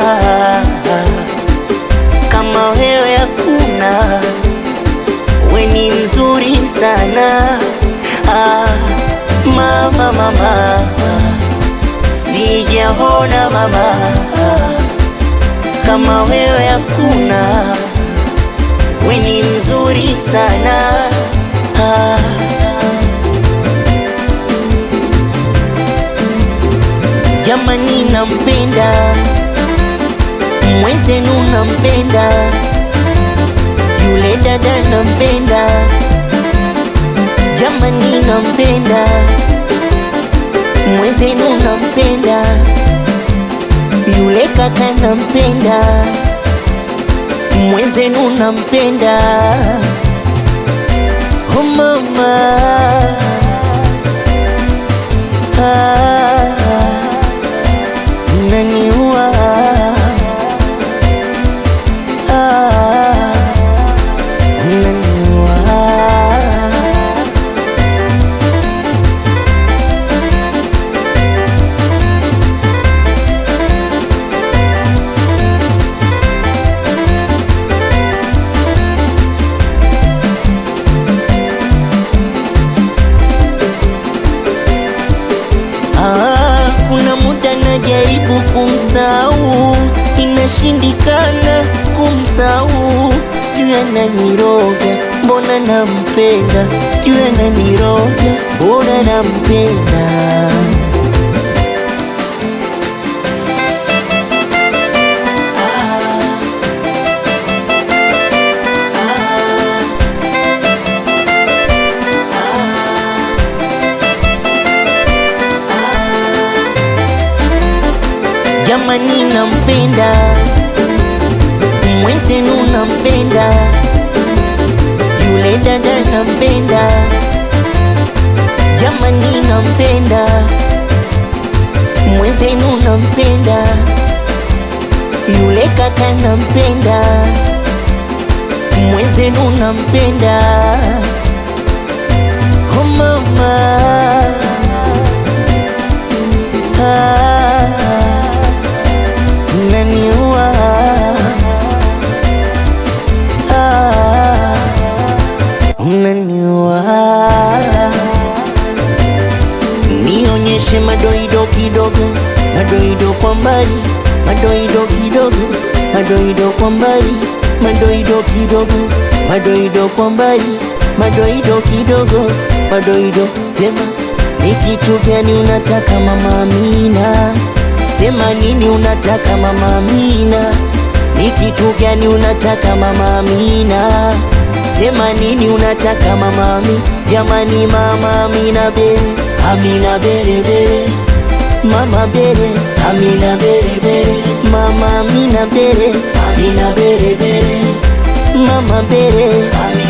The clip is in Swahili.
kama wewe hakuna, we ni mzuri sana ah, mama mama, sijaona mama kama wewe hakuna, we ni mzuri sana ah. Jamani, nampenda mwenzenu, nampenda yule dada, nampenda jamani, nampenda mwenzenu, nampenda yule kaka, nampenda mwenzenu, nampenda oh mama ah. Unaniua ah, unaniua Ah, kuna muda najaribu kumsahau, inashindikana kumsahau. Sijui ananiroga, mbona nampenda, sijui ananiroga, mbona nampenda. Jamani, nampenda mwenzenu, nampenda yule dada, nampenda jamani, nampenda mwenzenu, nampenda yule kaka, nampenda mwenzenu, nampenda oh mama ah, unaniua ah, unaniua. Nionyeshe madoido kidogo, madoido kwa mbali, madoido kidogo, madoido kwa mbali, madoido kidogo, madoido kwa mbali, madoido kidogo, madoido. Sema ni kitu gani unataka mama Amina? Sema nini unataka mama Amina? Ni kitu gani unataka mama Amina? Sema nini unataka mama Amina? Jamani mama Amina bere, Amina bere bere, mama bere, Amina bere bere, mama Amina bere, Amina bere bere, mama bere, Amina